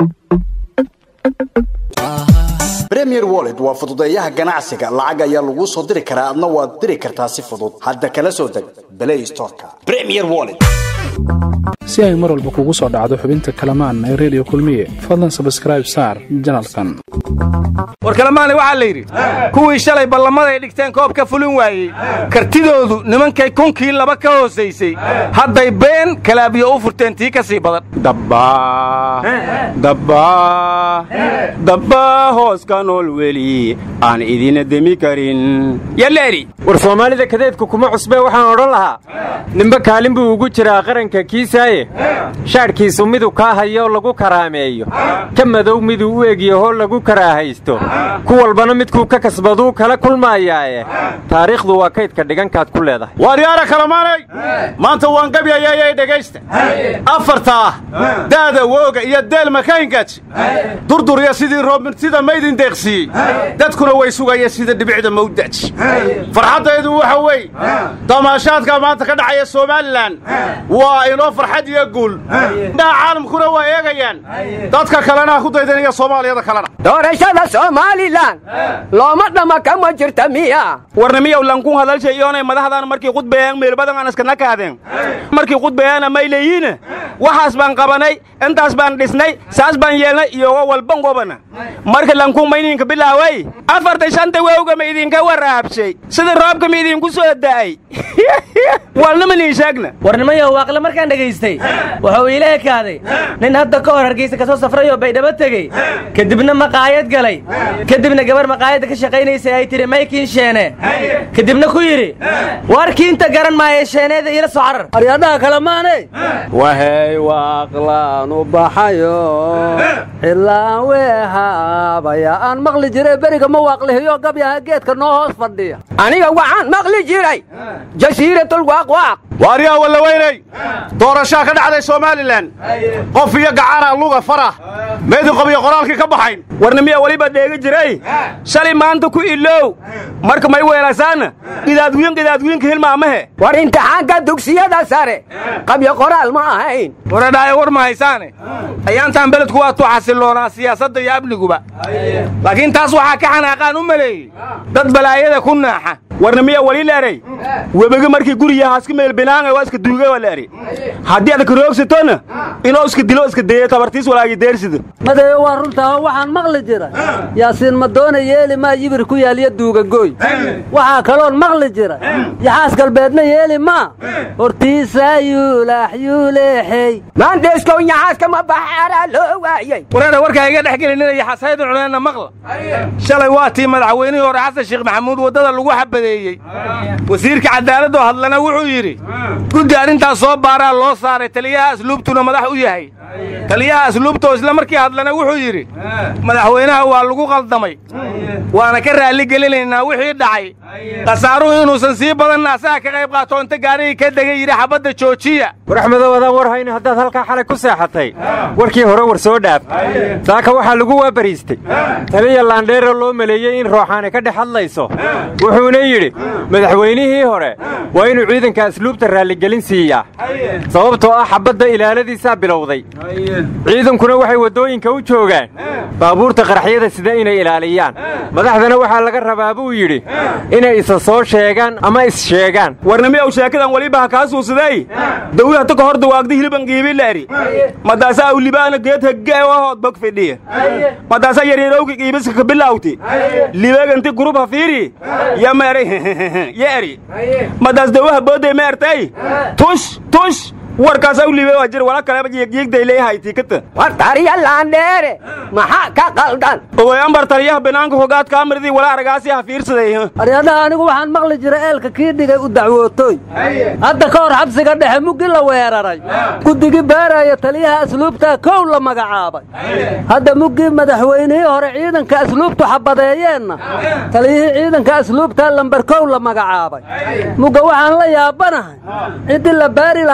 premier wallet waa fududeeyaha ganacsiga lacag ayaa laguu soo diri karaa adna waad diri kartaa si fudud hadda kala soo deg play storeka premier wallet si ay mar walba kugu soo dhacdo xubinta kalamaan ee redio kulmiye fadlan sabskraib saar janalkan war kalamaani waxaa la yidhi kuwii shalay ballamaday dhigteen koob ka fulin waayey kartidoodu nimankay kunkii laba ka hoosaysay hadday been kalaabiyo u furteen tii ka sii badan dabbaa hoos ka nool weli aan idina demi karin yaleeri war soomaalida kadeedku kuma cusbee waxaan odhan lahaa ninba kaalin buu ugu jiraa qaranka kiisaaye shaadhkiisu miduu kaa hayo lagu karaameeyo ka madow miduu u egyahoo lagu karaahaysto ku walbana midkuu ka kasbaduu kala kulmaayaae taariikhdu waa kaydka dhigankaad ku leedahay waaryaara kalamaanay maanta waan gabyayayay dhegaysta afarta ah daada wooga iyo deelma kahingaaj durdurya sidii roobmirtida maydin deeqsiiyey dadkuna way sugaya sida dhibicda mawdaaj farxaddaydu waxa weeye damaashaadka maanta ka dhacaya somalilan waa inoo farxad iyo guul indhaha caalamkuna waa eegayaan dadka kalena ku daydanaya soomaaliyada kalena doorashada somalilan looma dhama kama jirta miya warnimiyow lankun hadalshay iyoonay madaxdan markii qudbeeyaan meelbadan aan iskana kaadeen markii qudbeeyaana may leeyihiin waxaas baan qabanay intaas baan dhisnay saas baan yeelnay iyogo walban gobana marka lankun mayninka bilaaway afarta shanta wowga ma idinka waraabshay sida roobka ma idinku soo da'ay walnama niin sheegna warnimayo waaqle markaan dhegaystay wuxuu iila ekaaday nin hadda ka hor hargeysa ka soo safrayoo baydhabo tegey kadibna maqaayad galay kadibna gabar maqaayadda ka shaqaynaysa ay tidhi maykiin sheene kadibna ku yidhi warkiinta garan maaye sheeneeda iila soo carar aryadhaha kale maanay wahey waaqlaan u baxayo xilaan weehaabaya aan maqli jiray beriga ma waaqlihiyo gabyaha geedka noo hoos fadhiya aniga waxaan maqli jiray jasiiratul waaqwaaq waaryaa wallaweynay doorashaa ka dhacday somalilan qof iyo gacana luga farah meedin qob iyo qoraalkii ka baxayn warnimiya weliba dheegi jiray shalay maanta ku ilow marka may weelasaana gidaadwiin gidaadwiinka hilmaamahe war imtixaanka dugsiyada sare qabyo qoraal ma ahayn waradhaayo war ma haysaane ayaantaan beledku waa tuu xasilloonaa siyaasadda iyo amniguba laakiin taas waxaa ka xanaaqaan u maleeyey dad balaayada ku naaxa warnimiya weli leeray webege markii guriyahaas ka meelbinaanga waa iska duuga waa leeri haddii aad karoogsatona inoo iska dilo iska deeyo tabartiis walaagi deersida madeeyo waa runtaa waxaan maqli jira yaasiin madoona yeeli maa yibir ku yaaliyo duugagooy waxaa kaloon maqli jira yaxaas galbeedna yeeli maa hortiisaa yuulaax yuuleexey maandheeskow yaxaaska ma baxaaraa loo waayey wareera warkaa iga dhex gelinina yaxaasaydan cuneenna maqla shalay waa tii madaxweynihii hore xasan sheekh maxamuud waddada lagu xabadeeyey wasiirka cadaaladoo hadlana wuxuu yidhi guddi arrintaas soo baaraa loo saaray taliyaha asluubtuna madax u yahay taliyaha asluubtoo isla markii hadlana wuxuu yidhi madaxweynaha waa lagu qaldamay waana ka raalli gelinaynaa wixii dhacay khasaaruhu inuusan sii badanna asaga ka qayb qaato inta gaarigii ka degay yidhi xabadda joojiya war axmedow adaan war hayno haddaad halkaa xalay ku seexatay warkii hore war soo dhaaf saaka waxaa lagu waabariistay taliya laandheero loo maleeyey in rooxaani ka dhex hadlayso wuxuuna yidhi madaxweynihii hore waa inuu ciidanka asluubta raalligelin siiyaa sababtoo ah xabadda ilaaladiisaa bilowday ciidankuna waxay waddooyinka u joogaan baabuurta qaraxyada sida inay ilaaliyaan madaxdana waxaa laga rabaa buu yidhi inay isa soo sheegaan ama is-sheegaan warnimiyow sheekadan weliba ha kaa suusaday dawlahta ka hor dawaagda hiliban qiibilaari madaasa awlibaana geed haggeewahood bog fidhiya madaasa yaryarowki qiibiska ka bilawti libeeganti gurub ha fiiri ya meeray yeeri madaas dawaha boodday meertay tush tush warkaas awlibe waa jir wala kaleba jiigjiigday leeyahay tiikata war tariya laandheere maxaa ka qaldan ogoyambar taliyaha banaanka hogaad kaamirdi wala aragaasi ha fiirsaday aryadhaha anigu waxaan maqli jira eelka kii dhigay u dacwootooy hadda ka hor xabsiga dhexe muggi la weeraray guddigii baaraya taliyaha asluubtaa kow la magacaabay hadda muggii madaxweynihii hore ciidanka asluubtu xabadeeyeenna taliyihii ciidanka asluubtaa lambar kow la magacaabay mugga waxaan la yaabanahay ciddii la baari lahay haddii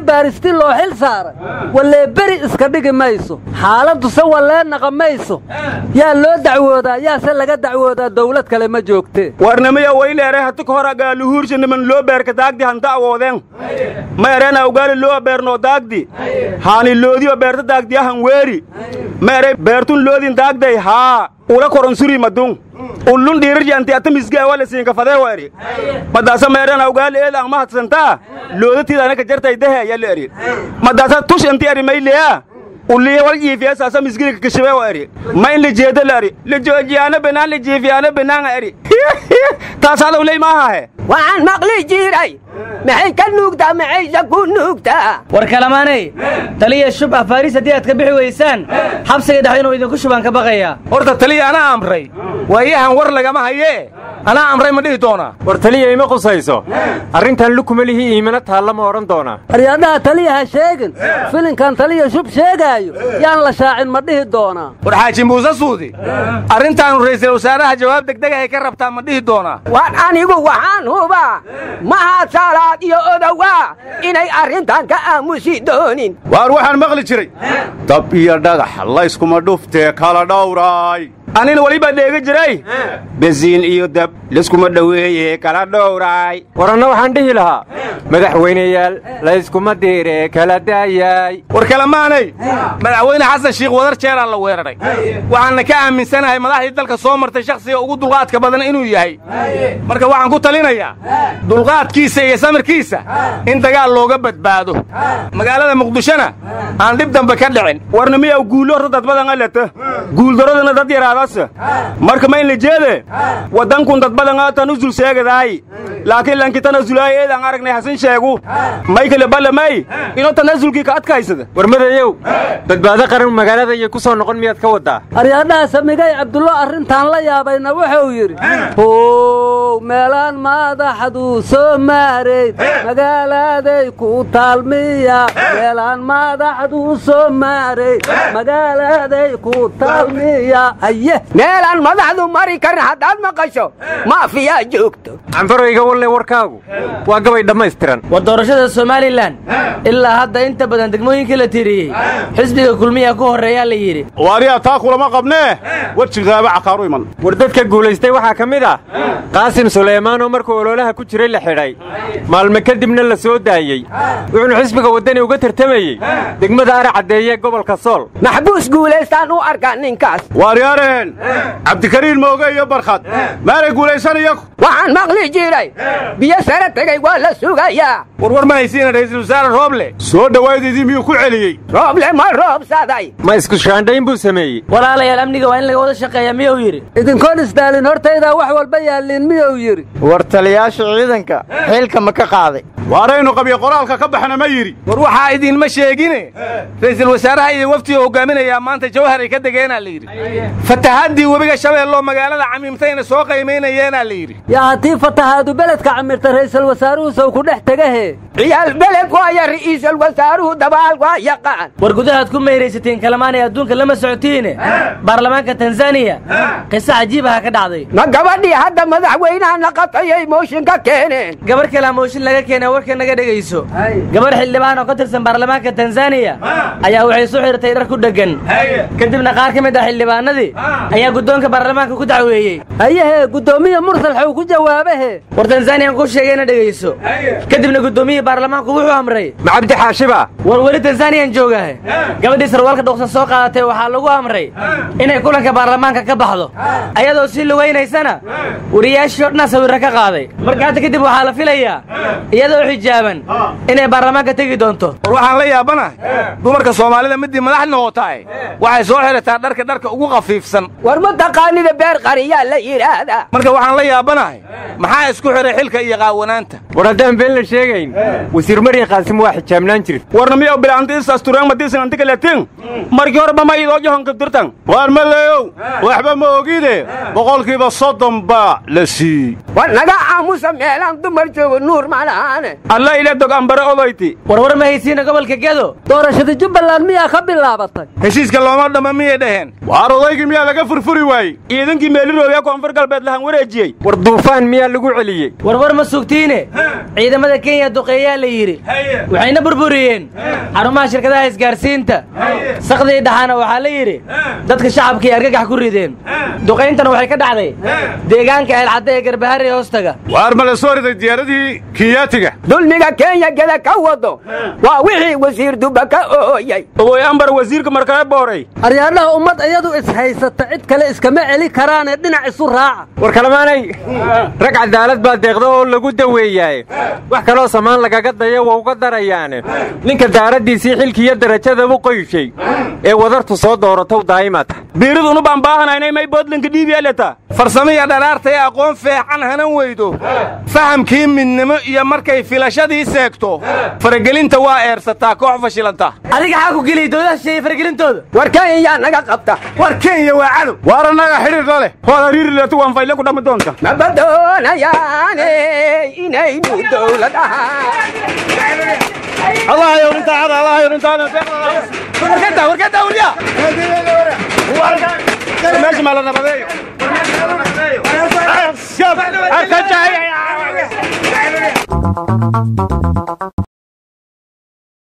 baaristi loo xil saaray wallee beri iska dhigi mayso xaaladduse wallee naqa mayso yaa loo dacwoodaa yaase laga dacwoodaa dawlad kale ma joogtee warnamaya wayleere hati ka hor agaaluhuursha niman loo beerka daagdi hanta awoodeen ma ereen awgaali loo beernoo daagdi haani loodiyo beerta daagdiyahan weeri ma ere beertun loodin daagday haa ula koronsuri madun ullun dhiirarji anti ata misgaa wala siinka fadee wa eri madaasa ma ereen awgaali eeda ang mahadsantaa loodatiida anaka jartay dehe yalla eri madaasa tush inti eri mayleya uliya wal jiifiya saasa misgilika kashabe wa eri ma in la jeeda la eri la joojiyaana banaan la jiifiyaana banaanga eri taasaada uley maahahe waxaan maqli jiray maxay ka nuugtaa maxayse ku nuugtaa war kalamaanay taliya shub afaariis haddii aad ka bixi weysaan xabsiga dhex inuu idinku shubaan ka baqayaa horta taliya anaa amray waayahan war lagama hayee anaa amray ma dhihi doonaa war taliya ima qusayso arrintan lukuma lihi iimana taalla ma odhan doonaa aryaadhaha taliya ha sheegin filinkan taliya shub sheegaayo yaan la shaacin ma dhihi doonaa war xaaji muuse suudi arrintaanu ra'iisul wasaaraha jawaab degdegahay ka rabtaa ma dhihi doonaa war anigu waxaan hubaa mahad salaad iyo odowaa inay arrintan ka aamusi doonin waar waxaan maqli jiray dab iyo dhagax layskuma dhuftee kala dhowraay anina welibaa dheega jiray besiin iyo dab liskuma dhoweeye kala dhowraay war anna waxaan dhihi lahaa madaxweyneyaal layskuma diire kala daayaay war kalemaanay madaxweyne xasan shiikh wadar jeeraa la weeraray waxaanna ka aaminsanahay madaxdii dalka soo martay shakhsiga ugu dulqaadka badan inuu yahay marka waxaan ku talinayaa dulqaadkiisa iyo samirkiisa in dagaal looga badbaado magaalada muqdishona aan dhib dambe ka dhicin warnimiyaw guullo horta dad badan alata guuldaradana dad yaraadase marka ma in la jeede waddankun dad badan aatan usul sheegadaay laakiin lanki tanasulaay eedaan aragnay hasin sheegu may kale ballamay inoo tanasulkii ka adkaysada war madayow badbaado qaran magaalada iyo ku soo noqon miyaad ka waddaa aryaadhaha samigay cabdullo arrintaan la yaabayna wuxuu yidhi how meelaan madaxduu soo maarayd magaalaaday ku taalmiya meelaan madaxduu soo maarayd magaalaaday ku taalmiya aye meelaan madaxdu mari karin haddaad maqasho maafiyaa joogto canfarayga walle warkaagu waa gabay dhammaystiran war doorashada somalilan ilaa hadda inta badan degmooyinkii la tiriyey xisbiga kulmiya ku horreeyaa la yidhi waariyaa taa kulama qabnee wejigaaba cakaaru iman war dadka guulaystay waxaa ka mid ah qaasim sulaymaanoo markuu ololaha ku jiray la xidhay maalme kadibna la soo daayey wuxuuna xisbiga waddani uga tartamayey degmada ara caddeeye gobolka sool maxbuus guulaystaan u arkaa ninkaas waaryaareen cabdikariin mooge iyo barkhad maanay guulaysan iyagu waxaan maqli jiray biyo sare tegay waa la sugayaa warwar ma haysiina ra'iisul wasaare rooble soo dhowaydidii miyuu ku celiyey rooble ma roobsaday ma isku shaandhayn buu sameeyey walaalayaal amniga waa in laga wada shaqeeya miyuu yidhi idinkoon isdaalin hortaydaa wax walba yaalliin miyuu yidhi war taliyaasha ciidanka xilka ma ka qaaday waaraynu qabyo qoraalka ka baxna ma yidhi war waxaa idiinma sheegine ra'iisul wasaaraha iyo waftiga hogaaminayaa maanta jawhar ay ka degeenaa la yidhi fatahaddii webiga shabeelloo magaalada camiimtayna soo qaymaynayeenaa la yidhi yaa haddii fatahaadu beledka camirta ra'iisul wasaaruhu sow ku dhex tegahe ciyaal beled waaya ra'iisul wasaaruhu dabaal waa yaqaan war gudahaad ku meyraysatiin kalamaanay adduunka lama socotiine baarlamaanka tanzaniya qiso cajiibaha ka dhacday ma gabadhii hadda madaxweynaha naqatayay mooshinka keeneen gabar kalaa mooshin laga keenay warka naga dhegayso gabar xildhibaan oo ka tirsan baarlamaanka tanzaniya ayaa waxay soo xirtay dhar ku dheggan kadibna qaar ka mid ah xildhibaanadii ayaa guddoonka baarlamaanka ku dacweeyey ayahee guddoomiya mursal xuu ku jawaabahe war tanzaniyan ku sheegayna dhegayso kadibna guddoomiyihii baarlamaanku wuxuu amray ma cabdi xaashiba war weli tanzaniyan joogahe gabadhii sarwaalka dhuqsan soo qaadatay waxaa lagu amray inay kulanka baarlamaanka ka baxdo ayadoo sii lugaynaysana wariyaashii o dhanaa sawirra ka qaaday marka hadda kadib waxaa la filayaa iyadoo xijaaban inay baarlamaanka tegi doonto war waxaan la yaabanahay dumarka soomaalida midii madax noqotaae waxay soo xidhataa dharka dharka ugu khafiifsan war ma taqaanida beer qariyaa la yidhaahdaa marka waxaan la yaabanahay maxaa isku xidhay xilka iyo qaawanaanta war haddaan been la sheegayn wasiir marya qaasim waa xijaabnaan jiri warna miyaw bilaantiisaas tureen madiisan antikaletin markii horeba ma idoo johonka dirtan waar maleeyow waxba ma ogide boqolkiiba soddon baa la siiyey war naga aamusa meelaan dumar joogo nuur malaane alla ila dog ambare odayti warwar ma haysiina gobolka gedo doorashadii jubbaland miyaa ka bilaabatay heshiiska looma dhamma miyay dhaheen waar odaygii miyaa laga furfuri waayey ciidankii meeliroobiya koonfur galbeed lahan wareejiyey war duufaan miyaa lagu celiyey warwar ma sugtiine ciidamada kenya duqeeyaa la yidhi waxayna burburiyeen xarumaha shirkadaha isgaarsiinta sakdii dhaxaana waxaa la yidhi dadka shacabkii argagax ku rideen duqayntana waxay ka dhacday deegaanka eelcadda ee garbahari hoostaga waar ma la soo riday diyaaradii kiyaatiga dulmiga kenya geda ka wado waa wixii wasiir duba ka ooyay ogoy ambar wasiirka markale booray aryaadhaha ummad iyadu ishaysata cid kale iskama celi karaanee dhinac isu raaca war kalamaanay rag cadaalad baa deeqda oo lagu daweeyaaye wax kaloo samaan lagaga daya waa uga darayaane ninka daaraddiisii xilkiiyo darajada u qoyshay ee wadartu soo dooratow daa'imata biiridunu baan baahanaynay may boodlinka dhiibyaleta farsamiya dharaarta ee aqoon feexan hanan weydo fahamkii midnimo iyo markay filashadii seegto faragelinta waa eersataa koox fashilanta adiga xaa ku geliya dowladaha shisheeye faragelintooda war kenya naga qabta war kenya waa cadow waar annaga xidhiir la leh hood hariiri leetu waan fayle ku dhammi doonta maba doonayaane inaynu dowlad ahaan allah yowrintaada allah yowrintaada warkada warkada wariya meesha maa la nabadeeyo